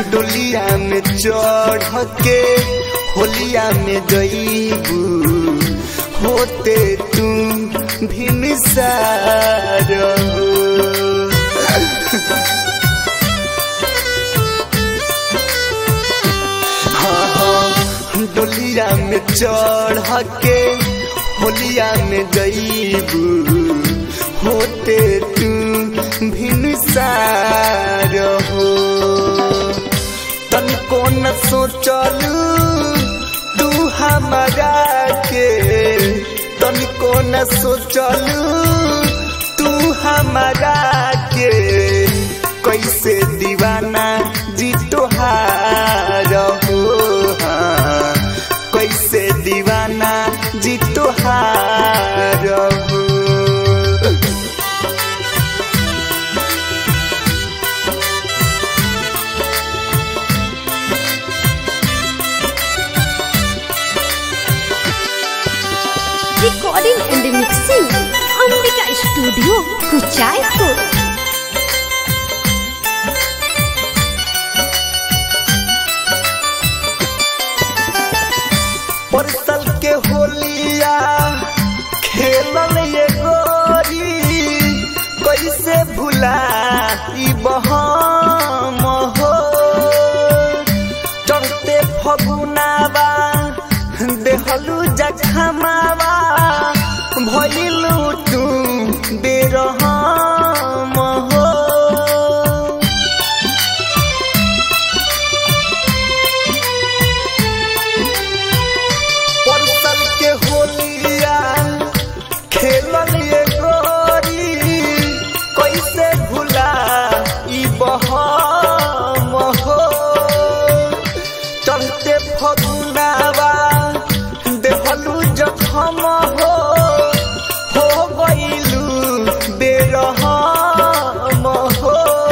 डोलिया में चढ़ के होलिया में जईबू होते तू भिनसार हाँ हाँ डोलिया में चढ़ के होलिया में जईबू होते तू भिनसार हो तनिको न सोचलू तू हमारा के तनिको न सोचलू तू हमारा के कैसे दीवाना जी तोहार हो हाँ, कैसे दीवाना जी तोहार हो recording and mixing Ambika Studio, Kuchaipur. परसल के होलिया खेलल ये गोरी कैसे भुला ई बहम हो चढ़ते फगुनावा देहलू जखमावा भइलू तू बेरहम हो परसल के होलिया खेलल ये गोरी कैसे भुला ई बहम हो चलते फगुनावा देहलू जखम हो हो गइलू बेरहम हो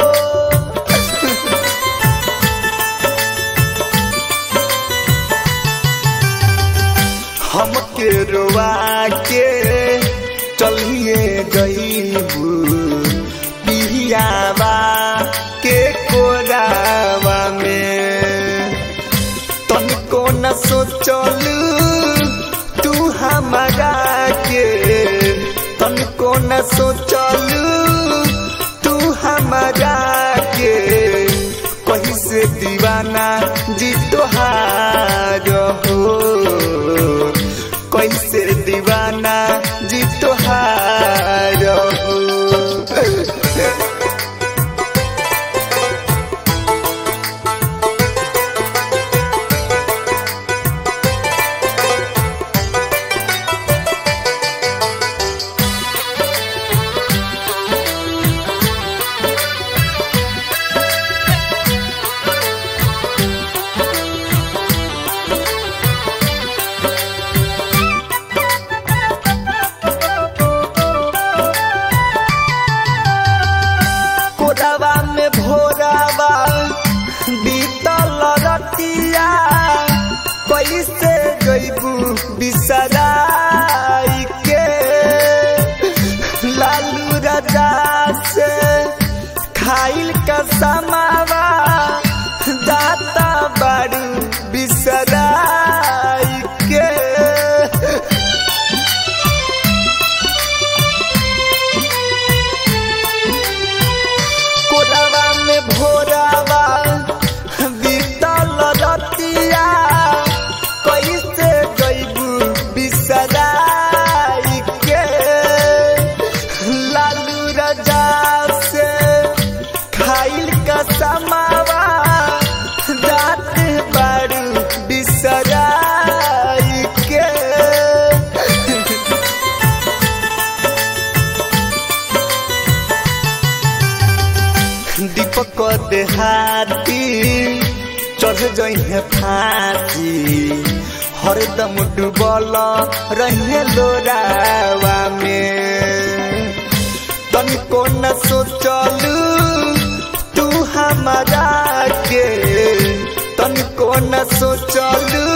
हमके रोवा के चलिए गईबू पिहियावा के कोरावा में तनिको न सोचलू तू हमारा के तनिको न सोचलू तू हमारा के कहीं से दीवाना जी तोहार हो कैसे दीवाना जी तोहार हो कोरावा में भोरावा बीतल रतिया कैसे गईबू बिसराई के लालू राजा से खाइल का समावा दाता बारू बिसराई के कोरावा में भोरावा बीतल रतिया कैसे गईबू बिसराई के लालू राजा से खाइल का समावा रात बारू बिसराई के दीपक देहाती चढ़ जइहे फांसी हरदम डूबल रहे लोरावा में तनिको न सोचलू तू हमारा के तनिको न सोचलू